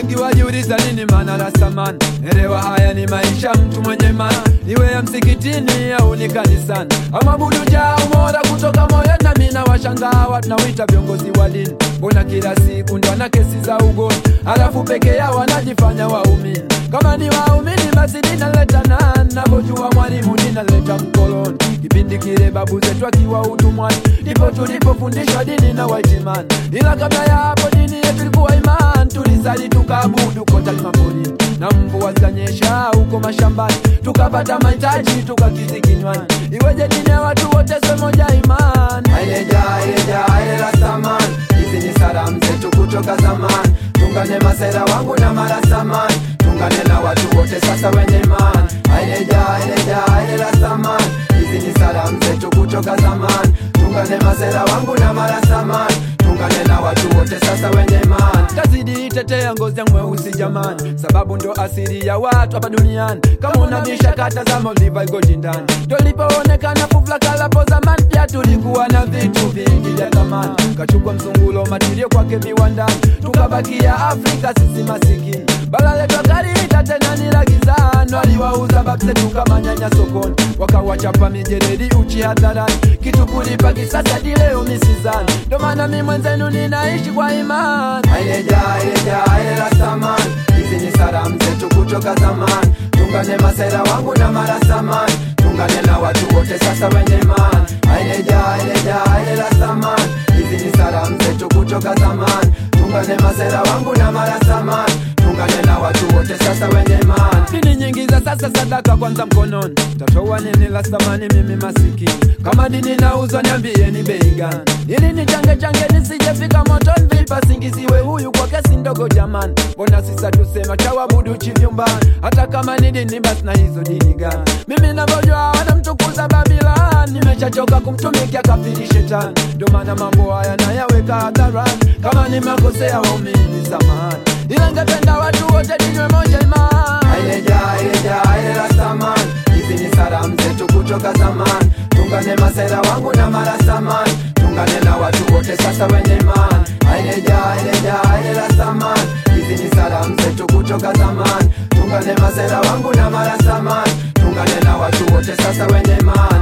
Wengi wajiuliza nini maana la samani. Elewa haya ni maisha mtu mwenye maana, iwe ya msikitini au ni kanisani, ama buduja umoja kutoka moyoni. Na mimi nawashangaa watu nawita viongozi wa dini, mbona kila siku ndo na kesi za ugoni, alafu peke yao wanajifanya waumini. Kama ni waumini basi dinaleta nani? Navojua mwalimu dinaleta mkoloni. Kipindi kile babu zetu akiwa utumwani, ndipo tulipofundishwa dini na waitimani, ila kabla ya hapo dini yetu ilikuwa imani. Tulisali tukaabudu kota maporini, na mvua zikanyesha huko mashambani, tukapata mahitaji tukakizi kinywani. Iweje dini ya watu wote swe moja imani? Aileja, aileja, ailela samani, hizi ni salamu zetu kutoka zamani. Tungane masera wangu na marasamani, tungane na watu wote sasa wenye imani. Aileja, aileja, ailela samani, hizi ni salamu zetu kutoka zamani. Tungane masera wangu na marasamani, tungane na watu wote sasa wenye imani. tazidi itetea ngozi yangu mweusi jamani, sababu ndo asili ya watu hapa duniani. Kama unabisha kata za Maldiva igoti ndani, tulipoonekana fufla kalapo zamani, pia tulikuwa na vitu vingi vya thamani. Kachukua mzungulo matirio kwake viwandani, tukabakia Afrika sisi masikini. Bara letu akaliita tena ni la gizani, waliwauza babu zetu kama nyanya sokoni, wakawachapa mijeredi uchi hadharani, kitu kulipa kisasa hadi leo misizani. Ndo maana mi mwenzenu ninaishi kwa imani. Aileja, aileja, ailela samani, hizi ni salamu zetu kutoka zamani. Tungane masera wangu na marasamani, tungane na watu wote sasa wenye imani. Aileja, aileja, ailela samani, hizi ni salamu zetu kutoka zamani. Tungane masera wangu na marasamani, tungane na watu wote sasa wenye imani. Dini nyingi za sasa sadaka kwanza mkononi, tatoa nini la thamani mimi masikini? Kama dini nauzwa niambie ni bei gani, ili ni change change nisijefika motoni. Vipa singiziwe huyu kwa kesi ndogo jamani, mbona sisa tusema chawabudu chivyumbani? Hata kama ni dini basi na hizo dini gani? Mimi navyojua wanamtukuza Babilani, nimeshachoka kumtumikia kafiri shetani, ndio maana mambo haya nayaweka hadharani. Kama nimekosea waumini samahani, ila ngependa watu wote dinywe moja imani. Aileja, aileja, ailela samani, hizi ni salamu zetu kutoka zamani. Tungane masera wangu na marasamani, tungane na watu wote sasa wenye imani. Aileja, aileja, ailela samani, hizi ni salamu zetu kutoka zamani. Tungane masera wangu na marasamani, tungane na watu wote sasa wenye imani.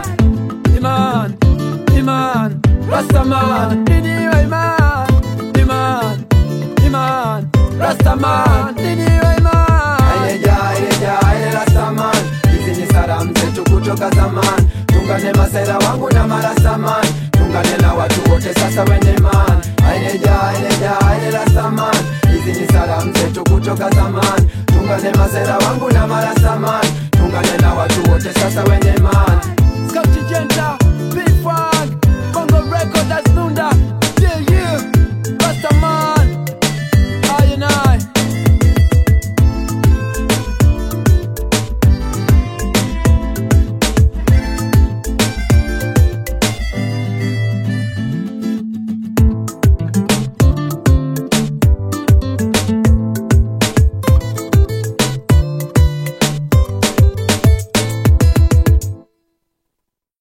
Iman, Iman, Rastaman, dini wa Iman, Iman, Iman, Rastaman, dini wa Iman. Aileja, aileja, ailela samani, hizi ni salamu zetu kutoka zamani. Tungane masera wangu na marasamani, tungane na watu wote sasa wenye imani. Aileja, aileja, ailela samani, hizi ni salamu zetu kutoka zamani. Tungane masera wangu na marasamani, tungane na watu wote sasa wenye imani. Scout Jenta,